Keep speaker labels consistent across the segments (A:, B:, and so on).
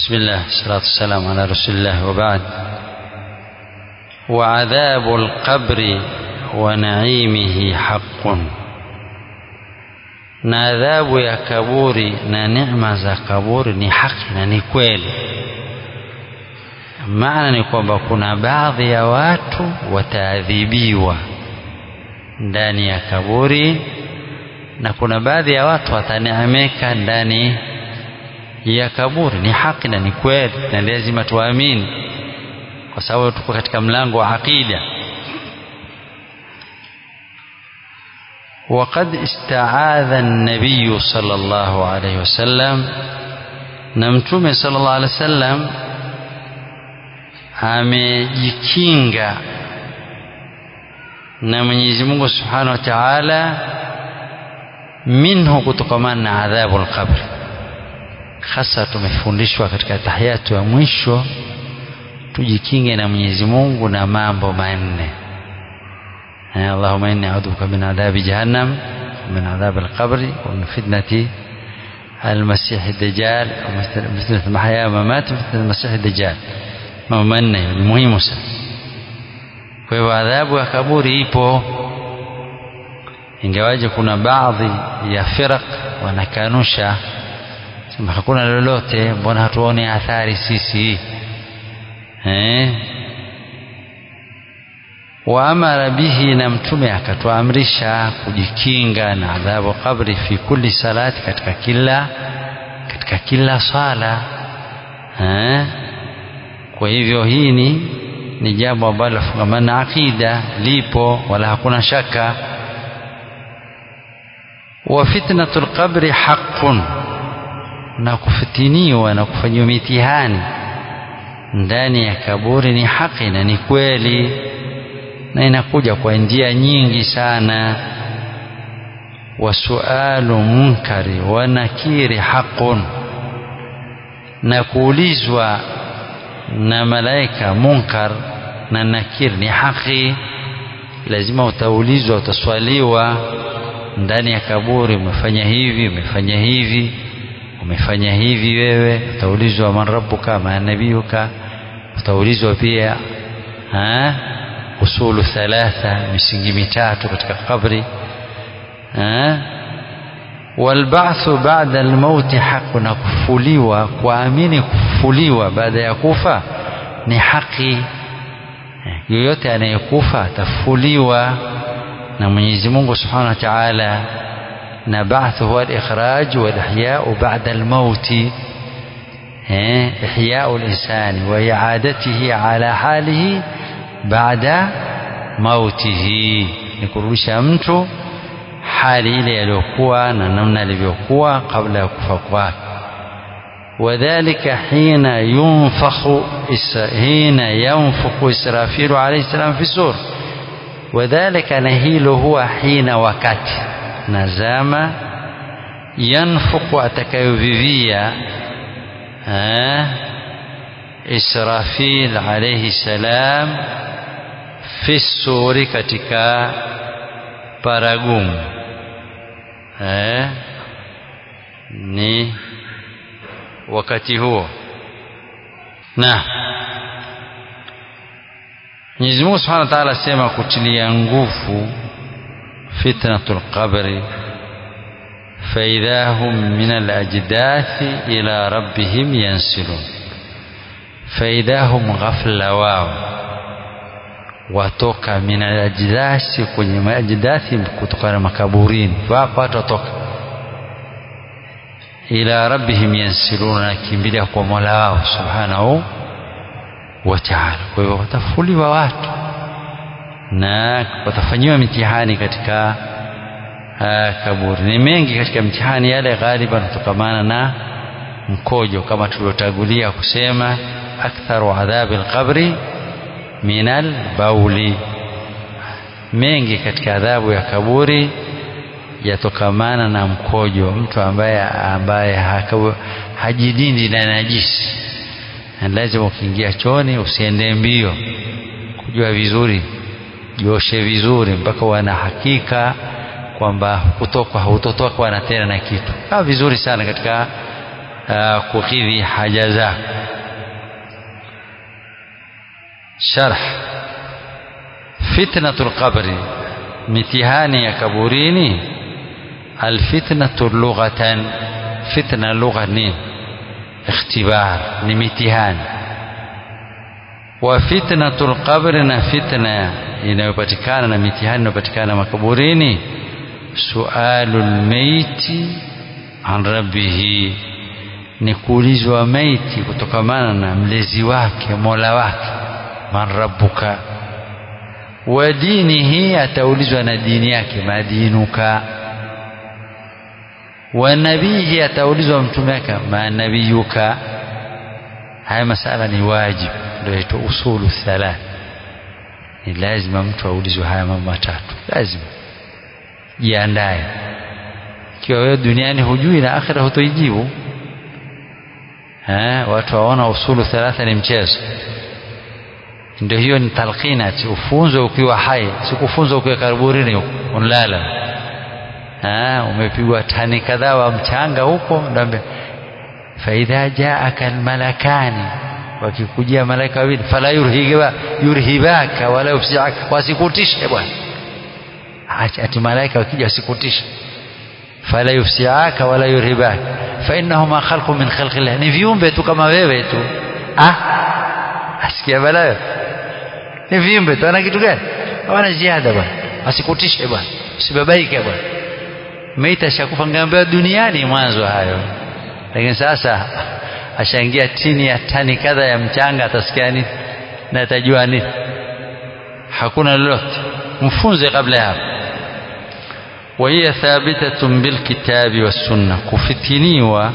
A: بسم الله الصلاة والسلام على رسول الله وبعد وعذاب القبر ونعيمه حق na adhabu ya kaburi na neema za kaburi ni haki na ni kweli maana ni kwamba kuna baadhi ya watu wataadhibiwa ndani ya kaburi na kuna baadhi ya watu wataneemeka ndani ya kaburi ni haki na ni kweli na lazima tuamini kwa sababu tuko katika mlango wa aqida وقد استعاذ النبي صلى الله عليه وسلم نمتوم صلى الله عليه وسلم amejikinga na Mwenyezi Mungu Subhanahu wa Ta'ala minhu kutokamana na adhabu al-qabr hasa tumefundishwa katika tahiyatu ya mwisho tujikinge na Mwenyezi Mungu na mambo manne اللهم إني أعوذ بك من عذاب جهنم ومن عذاب القبر ومن فتنة المسيح الدجال ومن فتنة المحيا وممات فتنة المسيح الدجال mambo manne ni muhimu sana kwa hivyo adhabu ya kaburi ipo ingawaje kuna baadhi ya firaq wanakanusha sema hakuna lolote mbona hatuone athari sisi eh waamara bihi na mtume akatuamrisha kujikinga na adhabu kabri fi kulli salati katika kila katika kila swala eh kwa hivyo hii ni ni jambo ambalo lafungamana na akida lipo wala hakuna shaka wa fitnatul qabri haqqun na kufitiniwa na kufanyiwa mitihani ndani ya kaburi ni haki na ni kweli na inakuja kwa njia nyingi sana wasualu munkari wa nakiri haqqun na kuulizwa na malaika munkar na nakir ni haki lazima utaulizwa utaswaliwa ndani ya kaburi umefanya hivi umefanya hivi umefanya hivi wewe utaulizwa man rabbuka ma nabiyuka utaulizwa pia ha usulu thalatha misingi mitatu katika kabri ha walba'thu ba'da almauti haqu na kufuliwa kuamini kufuliwa baada ya kufa ni haki yoyote anayekufa atafuliwa na Mwenyezi Mungu Subhanahu wa Ta'ala na ba'thu huwa al-ikhraj wal ihya'u ba'da al-maut eh ihya'u al-insani wa i'adatihi ala halihi ba'da mautihi ni kurudisha mtu hali ile aliyokuwa na namna alivyokuwa kabla ya kufa kwake وذلك حين ينفخ حين ينفخ إسرافيل عليه السلام في السور وذلك نهيل هو حين وقت نزام ينفخ أتكيفيفيا إسرافيل عليه السلام في السور katika paragumu eh, ni wakati huo na Mwenyezi Mungu Subhanahu wa Ta'ala asema kutilia nguvu fitnatul qabri فإذا هم من الأجداث إلى ربهم ينسلون فإذا هم غفلة واو watoka min ajdasi kwenye majdathi kutokana makaburini wapo watotoka ila rabbihim yansiluna nakimbilia kwa mola wao subhanahu wa ta'ala kwa hivyo watafuliwa watu na watafanyiwa mitihani katika uh, kaburi ni mengi katika mitihani yale ghaliban kutokamana na mkojo kama tuliotangulia kusema aktharu adhabi alqabri minal bauli mengi katika adhabu ya kaburi yatokamana na mkojo mtu ambaye ambaye hajidindi na najisi lazima ukiingia choni usiende mbio kujua vizuri jioshe vizuri mpaka wana hakika kwamba kutokwa hautotokwa na tena na kitu kaa vizuri sana katika uh, kukidhi haja zako sharh fitnatul qabri mitihani ya kaburini alfitnatu lughatan fitna lugha ni ikhtibar ni mitihani wa fitnatul qabri na fitna inayopatikana na mitihani inayopatikana makaburini sualul maiti an rabbihi ni kuulizwa maiti kutokamana na mlezi wake mola wake man rabbuka wa dinihi ataulizwa na dini yake madinuka wa nabihi ataulizwa mtume wake ma nabiyuka haya masala ni wajibu ndio yaitwa usulu thalath ni lazima mtu aulizwe haya mambo matatu lazima jiandae ikiwa wewe duniani hujui na akhira hutoijibu watu waona usulu thalatha ni mchezo ndio hiyo ni talqinati ufunzwe ukiwa hai sikufunzwa ukiwa kaburini unlala umepigwa tani kadhaa wa mchanga huko ndio faidha jaaka almalakani wakikujia malaika wawili fala yurhiba yurhibaka wala yufsiaka wasikutishe bwana ati malaika wakija wasikutishe fala yufsiaka wala yurhibaka fa innahuma khalqu min khalqi llah ni viumbe tu kama wewe tu ah asikia balaa ni viumbe tu ana kitu gani hawana ziada bwana asikutishe bwana usibabaike bwana meita shakufa ngambewa duniani mwanzo hayo lakini sasa ashaingia chini ya tani kadha ya mchanga atasikia nini na atajua nini hakuna lolote mfunze kabla ya hapo وهي ثابتة بالكتاب والسنة kufitiniwa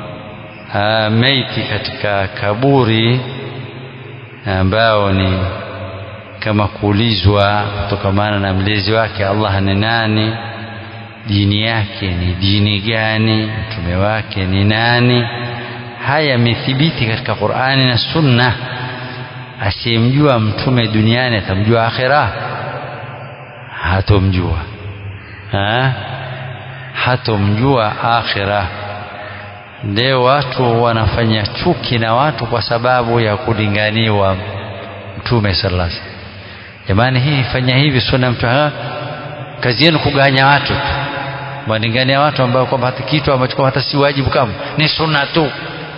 A: maiti katika kaburi ambao ni kama kuulizwa kutokamana na mlezi wake Allah ni nani dini yake ni dini gani mtume wake ni nani haya yamethibiti katika Qur'ani na Sunna asiyemjua mtume duniani atamjua akhira hatomjua ha? hatomjua akhira leo watu wanafanya chuki na watu kwa sababu ya kulinganiwa mtume sallallahu alaihi wasallam jamani hii fanya hivi sunna mtu kazi yenu kuganya watu tu walingania watu ambao kwamba hata kitu ambacho hata si wajibu kama ni sunna tu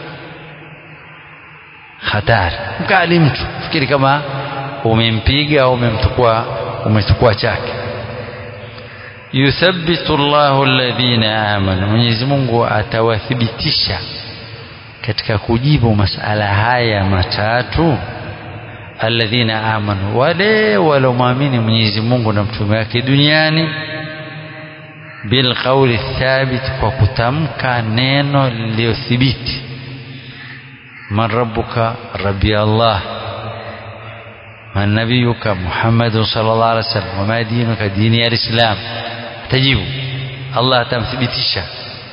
A: hatari mkali mtu fikiri kama umempiga au umemchukua umechukua chake yuthabbitu Allahu alladhina amanu Mwenyezi Mungu atawathibitisha katika kujibu masala haya matatu alladhina amanu wale walomwamini Mwenyezi Mungu na mtume wake duniani bilqauli thabit kwa kutamka neno lililothibiti man rabbuka rabbi Allah man nabiyuka Muhammad sallallahu alaihi wasallam wama dinuka dini ya Islam tajibu Allah atamthibitisha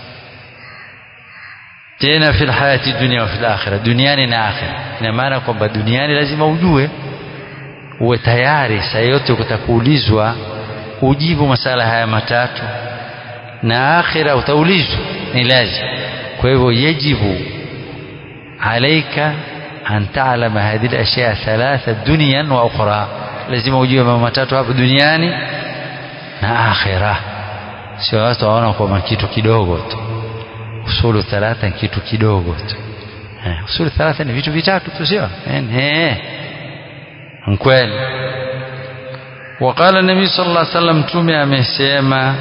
A: tena fi hayati dunia wa fi akhira duniani na akhira ina maana kwamba duniani lazima ujue uwe tayari saa yote utakuulizwa ujibu masala haya matatu na akhira utaulizwa ni lazima kwa hivyo yajibu alaika an ta'lama hadhihi al-ashya thalatha dunyan wa ukhra lazima ujue mambo matatu hapo duniani na akhira sio watu waona kwamba kitu kidogo tu usulu thalatha ni kitu kidogo tu eh, usulu thalatha ni vitu vitatu tu sio eh kweli وقال النبي صلى الله عليه وسلم tume amesema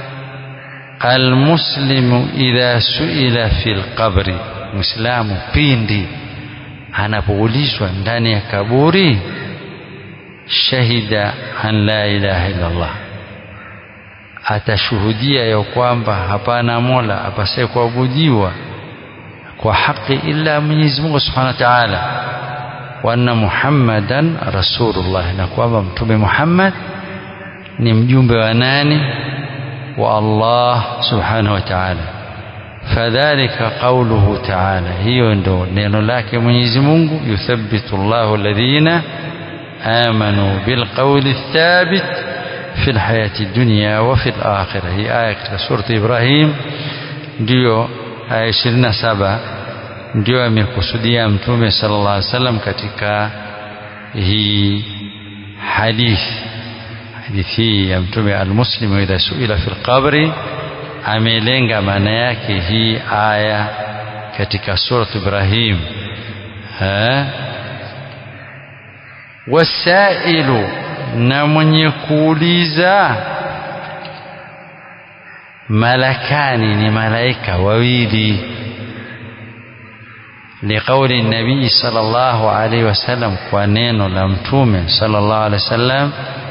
A: almuslimu idha suila fil qabri muislamu pindi anapoulizwa ndani ya kaburi shahida an la ilaha illa Allah atashuhudia ya kwamba hapana mola apasaye kuabudiwa kwa haki illa Mwenyezi Mungu Subhanahu wa Ta'ala wa anna Muhammadan rasulullah na kwamba mtume Muhammad ni mjumbe wa nani wa Allah Subhanahu wa Ta'ala fadhalika qawluhu ta'ala hiyo ndo neno lake Mwenyezi Mungu yuthabbitu Allahu alladhina amanu bilqawli thabit في الحياة الدنيا وفي الآخرة هي آية katika سورة إبراهيم ndio aya 27 ndio amekusudia mtume sallallahu alaihi wasallam katika hii hadithi hadithi hii ya mtume almuslimu idha suila fi lqabri amelenga maana yake hii aya katika surat ibrahim wasailu na mwenye kuuliza malakani ni malaika wawili liqauli nabii sallallahu alaihi wasallam kwa neno la mtume sallallahu alaihi wasallam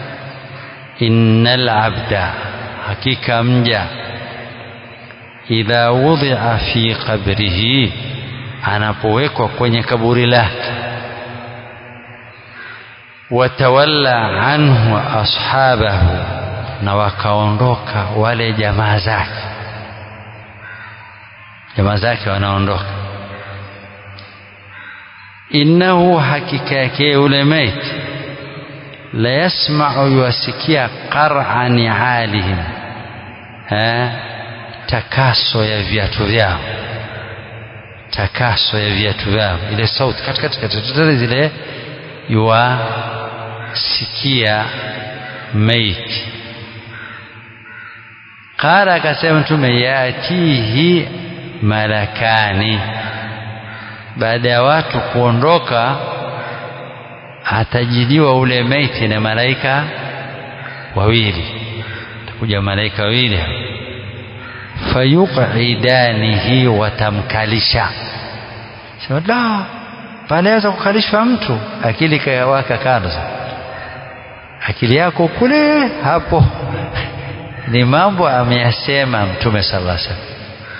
A: innal abda hakika mja idha wudhi'a fi qabrihi anapowekwa kwenye kaburi lake watawalla anhu ashabahu na wakaondoka wale jamaa zake jamaa zake wanaondoka innahu hakika yake yule maiti la yasma'u yuwasikia qar'a ni'alihim takaso ya viatu vyao takaso ya viatu vyao ile sauti katikati katikati zile yuwasikia maiti qala akasema mtume yatihi malakani baada ya watu kuondoka atajidiwa ule maiti na malaika wawili takuja malaika wawili fayuqidanihi watamkalisha sema da panaweza kukalishwa mtu akili kawaka kando akili yako kule hapo ni mambo ameyasema mtume sallallahu alaihi wasallam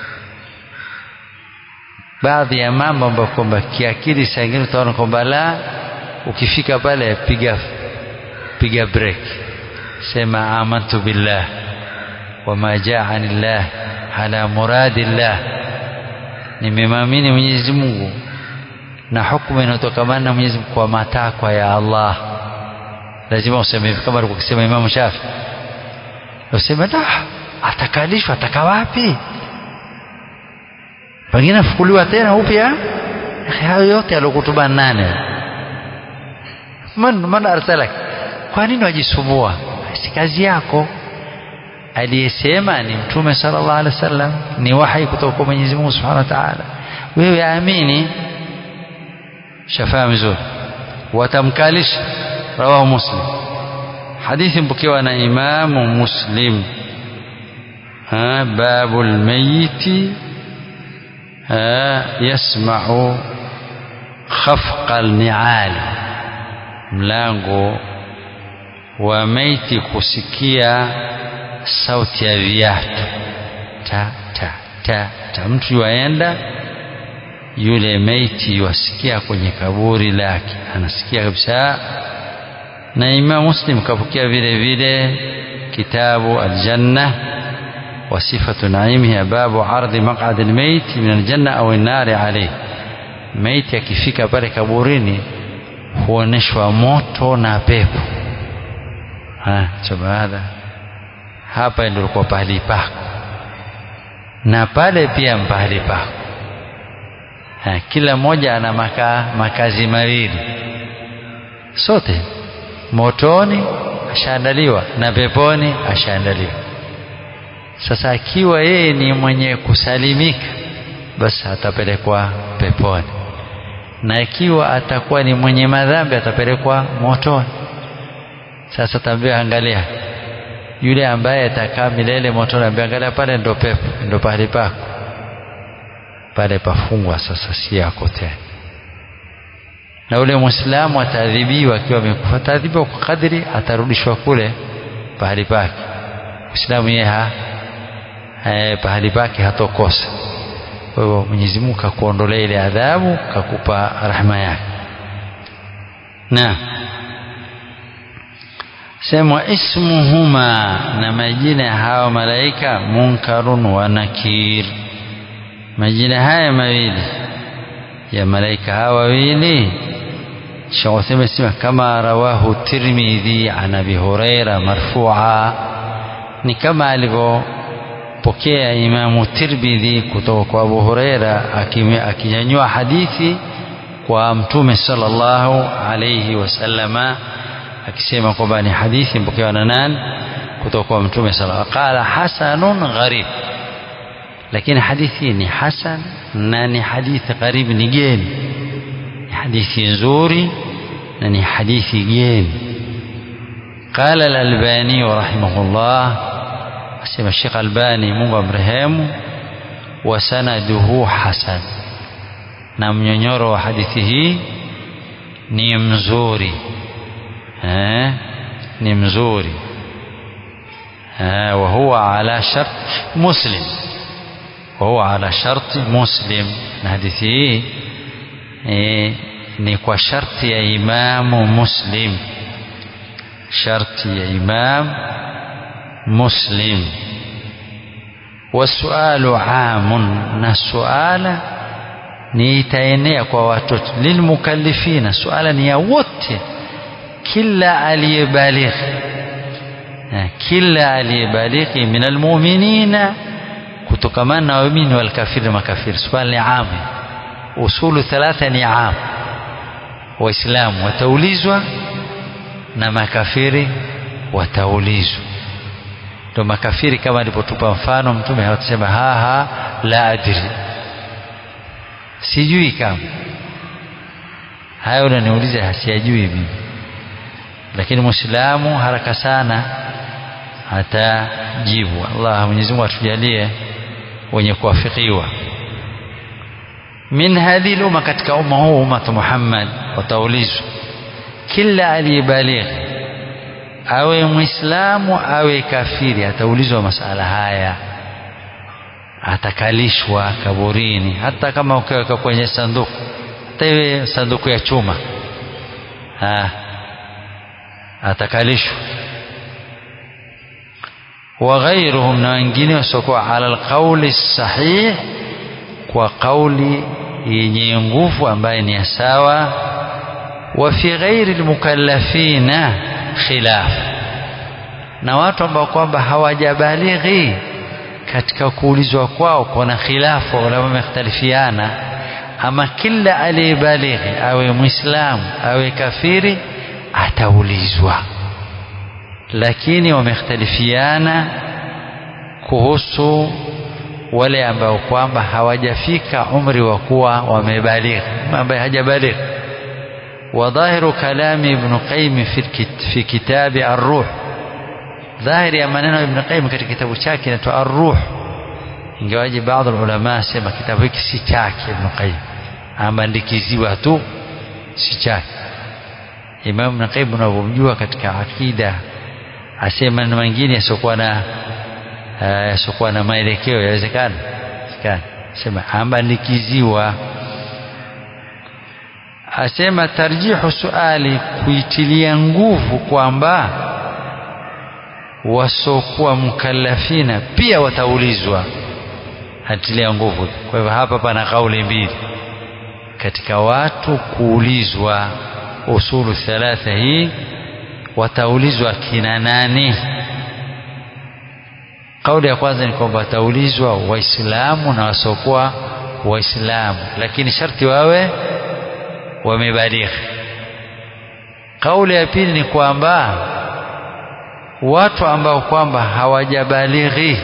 A: baadhi ya mambo ambayo kwamba kiakili saa ingine utaona kwamba la ukifika pale piga piga break sema amantu billah wama jaani llah ala muradi llah nimemwamini Mwenyezi Mungu na hukumu inayotokamana na Mwenyezi Mungu kwa matakwa ya Allah lazima useme hivi kama alivyosema Imam Shafi useme da atakalishwa ataka wapi pengine afukuliwa tena upya hayo yote aliokutuba nane man, man arsalak kwa nini wajisumbua si kazi yako aliyesema ni mtume sallallahu alaihi wasallam ni wahi kutoka kwa Mwenyezi Mungu Subhanahu wa Ta'ala wewe amini shafaa vizuri watamkalisha rawahu muslim hadithi mpokewa na imamu muslim babu lmayiti yasmau khafqa lniali mlango wa maiti kusikia sauti ya viatu ta ta ta ta mtu yuaenda yule maiti yuasikia kwenye kaburi lake anasikia kabisa na Imam Muslim kapokea vile vile kitabu aljanna wa sifatu naimiha babu ardhi maq'ad almayt min aljanna au an-nar alayh maiti akifika pale kaburini huoneshwa moto na pepo ha baada hapa ndio kwa pahali pako na pale pia pahali pako ha, kila mmoja ana maka, makazi mawili sote motoni ashaandaliwa na peponi ashaandaliwa sasa akiwa yeye ni mwenye kusalimika basi atapelekwa peponi na ikiwa atakuwa ni mwenye madhambi atapelekwa motoni sasa tambia angalia yule ambaye atakaa milele motoni ambia angalia pale ndo pepo ndo pahali pako pale pafungwa sasa si yako tena na ule muislamu ataadhibiwa akiwa amekufa ataadhibiwa kwa kadri atarudishwa kule pahali pake muislamu yeye ha eh, pahali pake hatokosa kwa hivyo Mwenyezi Mungu kakuondolea ile adhabu kakupa rahma yake na sema ismuhuma na majina ya hawa malaika munkarun wa nakir majina haya mawili ya malaika hawa wawili Sheikh Uthaymeen sema kama rawahu Tirmidhi an Abi Huraira marfu'a ni kama alivyopokea Imamu Tirmidhi kutoka kwa Abu Huraira akinyanyua hadithi kwa mtume sallallahu alayhi wasallama akisema kwamba ni hadithi mpokewa na nani kutoka kwa mtume sallallahu qala hasanun gharib lakini hadithi ni hasan na ni hadithi gharib ni geni ni hadithi nzuri na ni hadithi geni قال الألباني رحمه الله أسمى الشيخ الباني mungu amrehemu wasanaduhu hasan na mnyonyoro wa hadithi hii ni mzuri eh, ni mzuri eh, wa huwa ala shart muslim wa huwa ala sharti muslim na hadithi hii eh, ni kwa sharti ya imamu muslim sharti ya imam muslim wasualu amun na suala ni itaenea kwa watoto lilmukallifina suala ni ya wote kila aliyebalighi kila aliyebalighi min almu'minina kutokamana na waumini walkafiri makafiri suala ni amu usulu thalatha ni amu waislamu wataulizwa na makafiri wataulizwa ndo makafiri kama alipotupa mfano mtume hawatasema haha la adri sijui kama hayo unaniuliza hasiyajui mimi lakini muislamu haraka sana atajibu Allah Mwenyezi Mungu atujalie wenye kuwafikiwa min hadhihi umma katika umma huu umma Muhammad wataulizwa kila aliyebalighi awe muislamu awe kafiri ataulizwa masala haya atakalishwa kaburini hata kama ukiweka kwenye sanduku hata iwe sanduku ya chuma ha. atakalishwa وغيرهم na wengine wasiokuwa ala alqauli sahih kwa kauli yenye nguvu ambaye ni sawa wa fi ghairi almukallafina khilaf na watu ambao kwamba hawajabalighi katika kuulizwa kwao kuna khilafu wala wamekhtalifiana ama kila aliyebalighi awe muislamu awe kafiri ataulizwa lakini wamekhtalifiana kuhusu wale ambao kwamba hawajafika umri wa kuwa wamebalighi ambaye hajabalighi وظاهر كلام ابن قيم في في كتاب الروح ظاهر ya maneno ya Ibn Qayyim katika kitabu chake inaitwa Ar-Ruh ingawaje baadhi ya ulama sema kitabu hiki si chake Ibn Qayyim ameandikiziwa tu si chake Imam Ibn Qayyim unavyomjua katika akida asema maneno mengine yasiokuwa na yasiokuwa na maelekeo yawezekana sema ameandikiziwa asema tarjihu suali kuitilia nguvu kwamba wasokuwa mukallafina pia wataulizwa atilia nguvu kwa hivyo hapa pana kauli mbili katika watu kuulizwa usulu thalatha hii wataulizwa kina nani kauli ya kwanza ni kwamba wataulizwa waislamu na wasiokuwa waislamu lakini sharti wawe wamebalighi kauli ya pili ni kwamba watu ambao kwamba hawajabalighi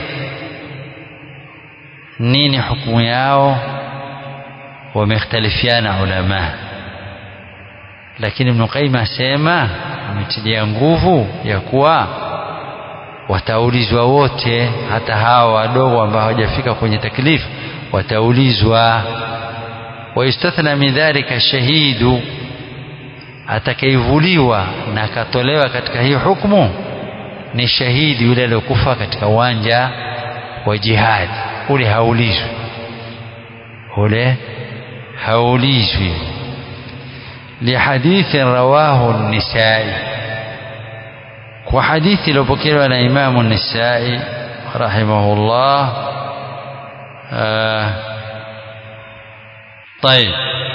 A: nini hukumu yao wamekhtalifiana ulama lakini Ibn Qayyim asema ametilia nguvu ya kuwa wataulizwa wote hata hawa wadogo ambao hawajafika kwenye taklifu wataulizwa wayustathna min dhalika shahidu atakaivuliwa na akatolewa katika hii hukumu ni shahidi yule aliyokufa katika uwanja wa jihadi ule haulizwi ule haulizwi lihadithi rawahu nisai kwa hadithi iliyopokelewa na imamu nisai rahimahullah طيب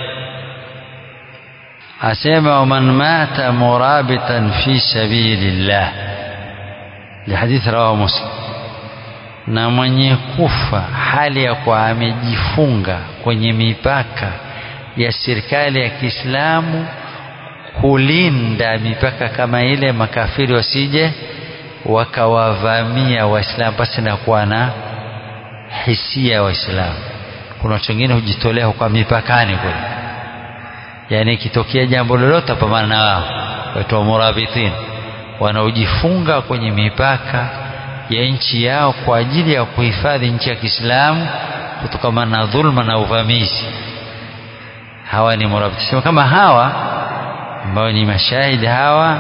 A: أسمع ومن مات مرابطا في سبيل الله لحديث رواه مسلم na mwenye kufa hali ya kuwa amejifunga kwenye mipaka ya serikali ya Kiislamu kulinda mipaka kama ile, makafiri wasije wakawavamia Waislamu pasi na kuwa na hisia ya Waislamu. Kuna watu wengine hujitolea kwa mipakani kule, yaani ikitokea jambo lolote pambana na wao, waitwa murabitin, wanaojifunga kwenye mipaka ya nchi yao kwa ajili ya kuhifadhi nchi ya Kiislamu kutokana na dhulma na uvamizi. Hawa ni murabitin. Sema kama hawa ambao ni mashahidi hawa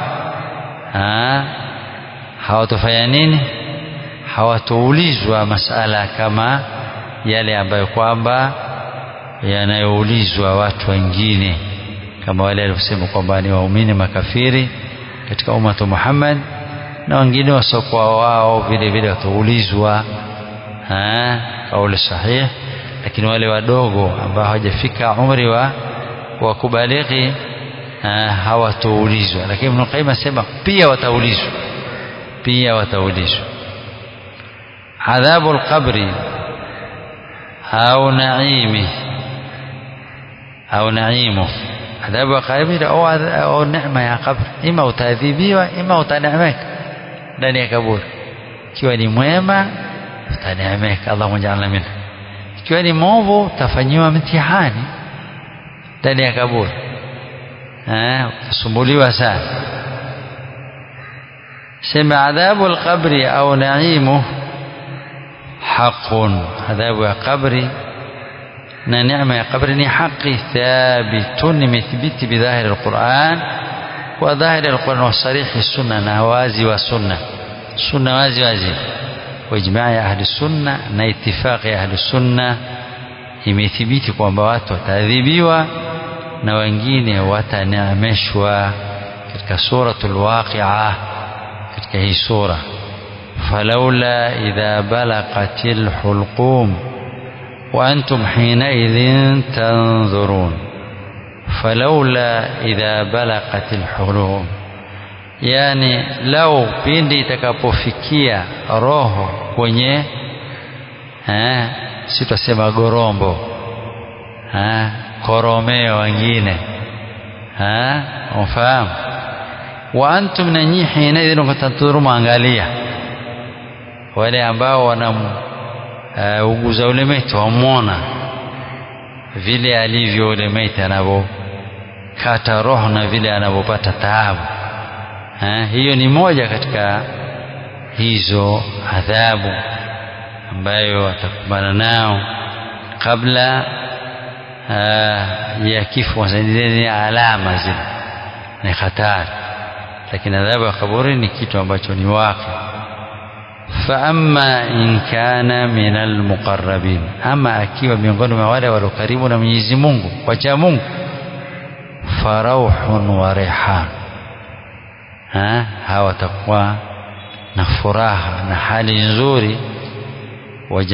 A: hawatofanya nini? Hawatoulizwa masala kama yale ambayo kwamba yanayoulizwa watu wengine, kama wale waliosema kwamba ni waumini makafiri katika ummatu Muhammad na wengine wasiokuwa wao vile vile wataulizwa kauli sahihi, lakini wale wadogo ambao hawajafika umri wa wa kubalighi hawatoulizwa, lakini Ibn Qayyim asema pia wataulizwa, pia wataulizwa. Adhabu alqabri au naimi au naimu, adhabu ya kabri au neema ya kabri, ima utaadhibiwa, ima utaneemeka ndani ya kaburi. Ikiwa ni mwema utaneemeka, Allahumma ja'alna minhu. Ikiwa ni mwovu utafanyiwa mtihani ndani ya kaburi utasumbuliwa sana. Sema adhabu alqabri au naimu haqun, adhabu ya kabri na neema ya kabri ni haki, thabitun, imethibiti bidhahiri alquran wa dhahiri alquran wa sarihi sunna, na wazi wa sunna, sunna wazi wazi, wa ijmaa ya ahli sunna na itifaqi ya ahli sunna, imethibiti kwamba watu wataadhibiwa na wengine wataneemeshwa katika suratul Waqi'a, katika hii sura falaula idha balaqatil hulqum wa antum hinaidhin tanzurun, falaula idha balaqatil hulqum, yani lau pindi itakapofikia roho kwenye eh, si tutasema gorombo eh, koromeo wengine ufahamu wa antum na nyinyi hinaidhin wakatanturu mwangalia wale ambao wanauguza uh, ule maiti wamwona vile alivyo ule maiti anavyokata roho na vile anavyopata taabu hiyo ni moja katika hizo adhabu ambayo watakumbana nao kabla ya kifo ni alama zile ni hatari, lakini adhabu ya kaburi ni kitu ambacho ni waqi. Fa amma in kana min almuqarrabin, ama akiwa miongoni mwa wale walio karibu na Mwenyezi Mungu wacha Mungu, farauhun wa rihan, hawa watakuwa na furaha na hali nzuri, wa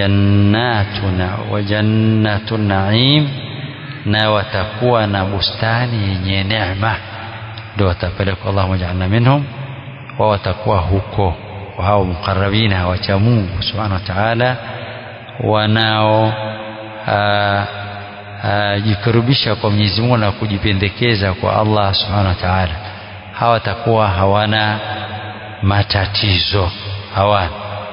A: jannatu naim na watakuwa na bustani yenye neema, ndio watapelekwa. Allahumma ja'alna minhum, wa watakuwa huko hao mukarrabina wacha Mungu subhanahu wa ta'ala, wanao jikurubisha kwa Mwenyezi Mungu na kujipendekeza kwa Allah subhanahu wa ta'ala. Hawa watakuwa hawana matatizo, hawana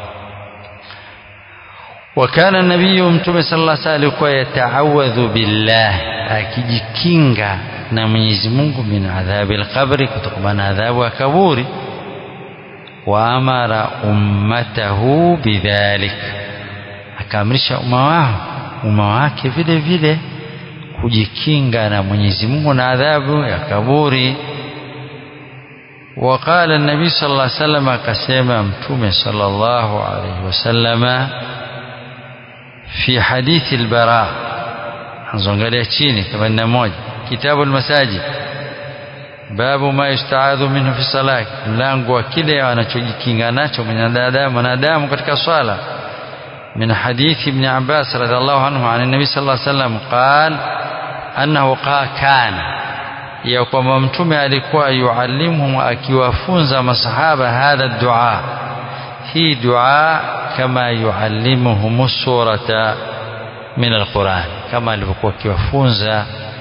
A: wakana nabiyu mtume sallallahu alaihi wasallam alikuwa yataawadhu billah, akijikinga na Mwenyezi Mungu min adhabi alqabri, kutokana na adhabu ya kaburi. Wa amara ummatahu bidhalik, akaamrisha umma wao umma wake vile vile kujikinga na Mwenyezi Mungu na adhabu ya kaburi. Waqala an-nabii sallallahu alaihi wasallam, akasema mtume sallallahu alaihi wasallama fi hadithi al-Bara, anzoangalia chini 81 kitabu al-Masajid, babu ma yustaadhu minhu fi salat, mlango wa kile anachojikinga nacho mwanadamu mwanadamu katika swala. Min hadithi Ibn Abbas radhiallahu anhu an nabi sallallahu alayhi wasallam qal annahu kana, ya kwamba mtume alikuwa yuallimuhum, akiwafunza masahaba hadha dua, hii dua kama yuallimuhum surata min alquran, kama alivyokuwa akiwafunza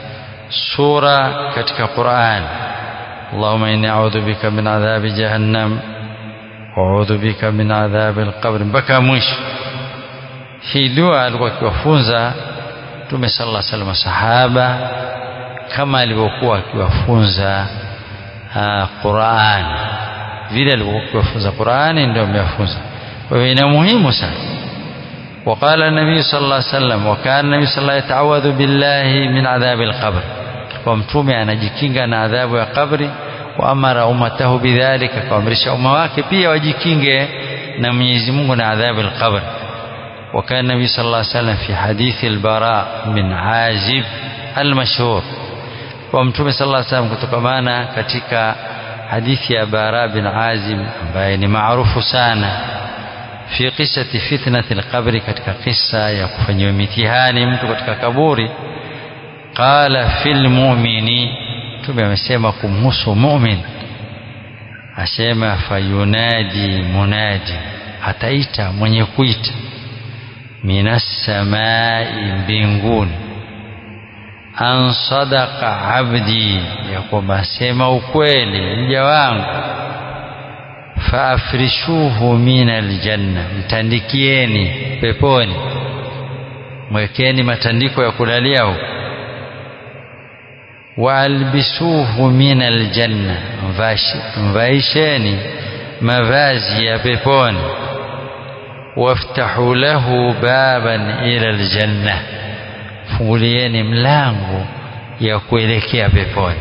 A: sura katika Qur'an Allahumma inni a'udhu bika min adhabi jahannam wa a'udhu bika min adhabi al-qabr mpaka mwisho hii dua alikuwa akiwafunza Mtume sallallahu alaihi wasallam sahaba kama alivyokuwa akiwafunza Qur'an vile alivyokuwa akiwafunza Qur'ani ndio amewafunza kwa hiyo ina muhimu sana وقال النبي صلى الله عليه وسلم وكان النبي صلى الله عليه وسلم يتعوذ بالله من عذاب القبر ومتومه anajikinga na adhabu ya kabri wa amara ummatahu bidhalika kaamrisha umma wake pia wajikinge na Mwenyezi Mungu na adhabu al-qabr وكان النبي صلى الله عليه وسلم في حديث البراء بن عازب المشهور ومتومه صلى الله عليه وسلم kutokamana katika hadithi ya Bara bin Azib ambaye ni maarufu sana fi qissati fitnati alqabri katika kisa ya kufanyiwa mitihani mtu katika kaburi qala fil mu'mini tume amesema kumhusu mu'min asema fayunadi munadi ataita mwenye kuita minas samai mbinguni an sadaqa abdi ya kwamba sema ukweli mja wangu faafrishuhu min aljanna mtandikieni peponi mwekeni matandiko ya kulalia huko waalbisuhu min aljanna mvaisheni mavazi ya peponi waftahu lahu baban ila aljanna fungulieni mlango ya kuelekea peponi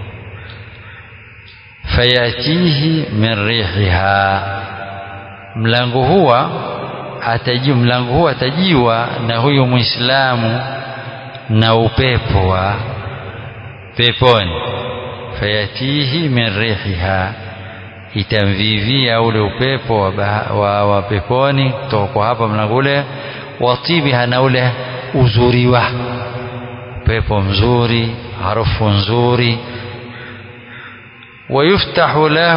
A: fayatihi min rihiha mlango huwa atajiwa mlango huwa atajiwa na huyu muislamu na upepo wa peponi fayatihi min rihiha itamvivia ule upepo wa, wa, wa peponi kutoka kwa hapa mlango ule watibiha na ule uzuri wa upepo mzuri harufu nzuri ويفتح له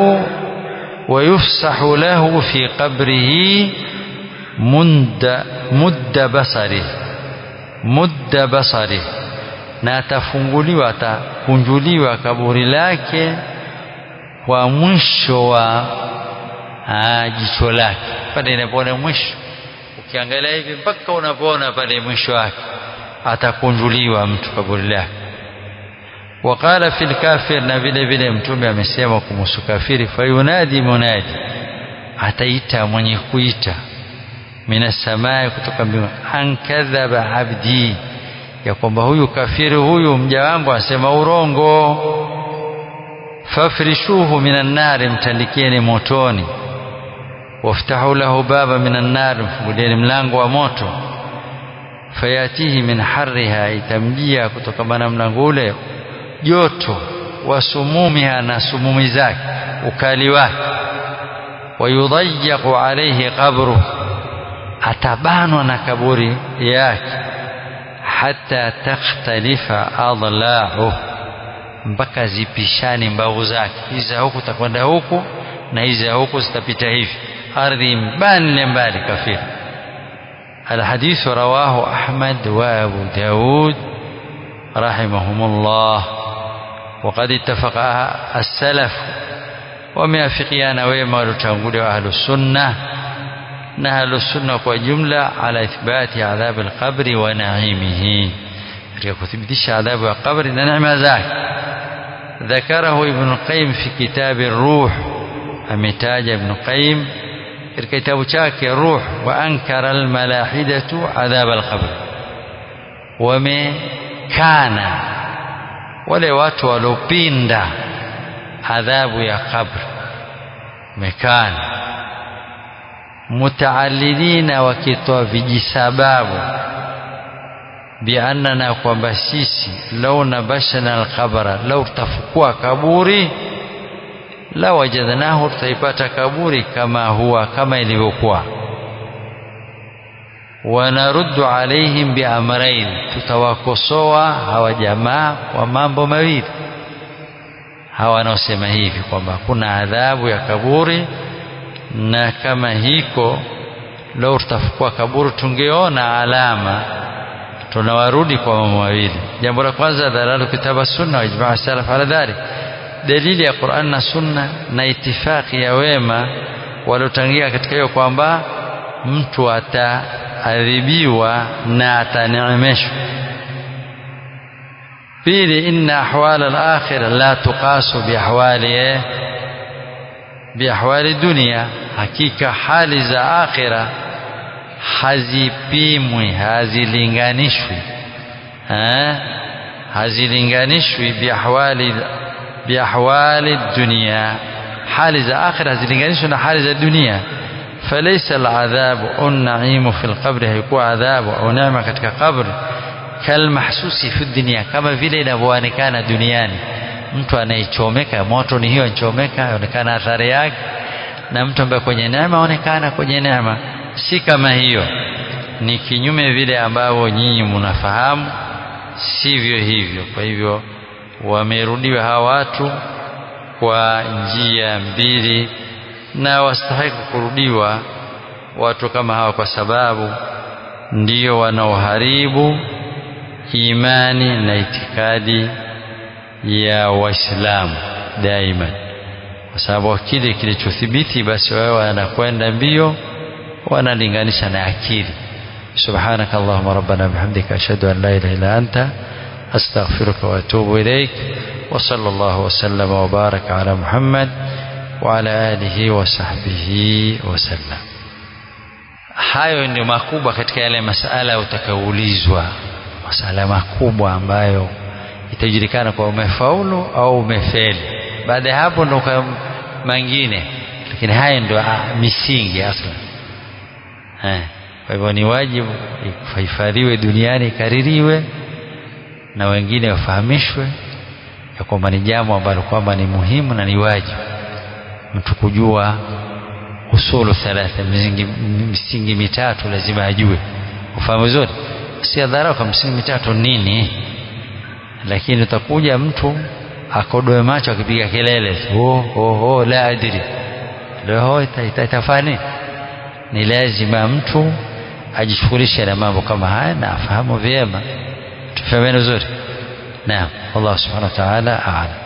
A: ويفسح له في قبره مد مد بصره مد بصره na atafunguliwa atakunjuliwa kaburi lake kwa mwisho wa jicho lake pale inapoona mwisho ukiangalia hivi mpaka unapoona pale mwisho wake atakunjuliwa mtu kaburi lake وقال في الكافر na vile vile mtume amesema kumhusu kafiri fayunadi munadi ataita mwenye kuita mina samai kutoka mbinguni an kadhaba abdi ya kwamba huyu kafiri huyu mja wangu asema urongo fafrishuhu minan nari mtandikieni motoni waftahu lahu baba minan nari mfungulieni mlango wa moto fayatihi min harriha itamjia kutokamana mlango ule joto wa sumumiha na sumumi zake ukali wake wayudhayyaqu alayhi qabru atabanwa na kaburi yake hata takhtalifa adla'u mpaka zipishani mbavu zake hizi za huku takwenda huku na hizi za huku zitapita hivi ardhi mbali mbali kafiri الحديث رواه أحمد وأبو داود رحمهم الله وقد اتفق السلف وميافقيان ويما لتنقل أهل السنة نهل السنة وجملة على إثبات عذاب القبر ونعيمه كتبتش عذاب القبر نعم ذاك ذكره ابن القيم في كتاب الروح أمتاج ابن القيم kitabu chake ruh wa ankara almalahidatu adhab alqabr wamekana wale watu waliopinda adhabu ya qabr mekana mutaalilina wakitoa vijisababu biannana kwamba sisi lau nabashana alqabra lau tafukua kaburi la wajadnahu tutaipata kaburi kama huwa kama ilivyokuwa wanaruddu alaihim biamrain tutawakosoa hawa jamaa kwa mambo mawili hawa wanaosema hivi kwamba kuna adhabu ya kaburi na kama hiko leo tutafukua kaburi tungeona alama tunawarudi kwa mambo mawili jambo la kwanza dalalu kitaba sunna wa ijmaa salaf ala dhalik dalili ya Qur'an na sunna na itifaki ya wema waliotangia katika hiyo kwamba mtu ataadhibiwa na ataneemeshwa pili inna ahwal al-akhirah la tuqasu bi ahwali bi ahwali dunia hakika hali za akhira hazipimwi hazilinganishwi eh hazilinganishwi bi ahwali bi ahwali dunia hali za akhira hazilinganishwi na hali za dunia فليس العذاب أو النعيم في القبر هيكون عذاب أو نعمة katika kabri kalmahsusi fi dunia kama vile inavyoonekana duniani mtu anayechomeka moto ni hiyo anachomeka yaonekana athari yake na mtu ambaye kwenye neema aonekana kwenye neema si kama hiyo ni kinyume vile ambavyo nyinyi mnafahamu sivyo hivyo kwa hivyo wamerudiwa hawa watu kwa njia mbili na wastahiki kurudiwa watu kama hawa kwa sababu ndio wanaoharibu imani na itikadi ya waislamu daima kwa sababu kile kilichothibiti basi wao wanakwenda mbio wanalinganisha na akili سبحانك اللهم ربنا بحمدك أشهد أن لا إله إلا أنت أستغفرك وأتوب إليك وصلى الله وسلم وبارك على محمد وعلى آله وصحبه وسلم hayo ndio makubwa katika yale masala utakaoulizwa masala makubwa ambayo itajulikana kwa umefaulu au umefeli baada ya hapo ndo mengine lakini haya ndio misingi asla kwa hivyo ni wajibu ihifadhiwe duniani ikaririwe na wengine wafahamishwe ya kwamba ni jambo ambalo kwamba ni muhimu na ni wajibu mtu kujua usulu thalatha misingi, misingi mitatu lazima ajue ufahamu vizuri si adharau kwa misingi mitatu nini lakini utakuja mtu akodoe macho akipiga kelele oh, oh, oh, la adiri leo itafani ni lazima mtu ajishughulishe na mambo kama haya na afahamu vyema tufahameni vizuri naam Allah subhanahu wa ta'ala a'lam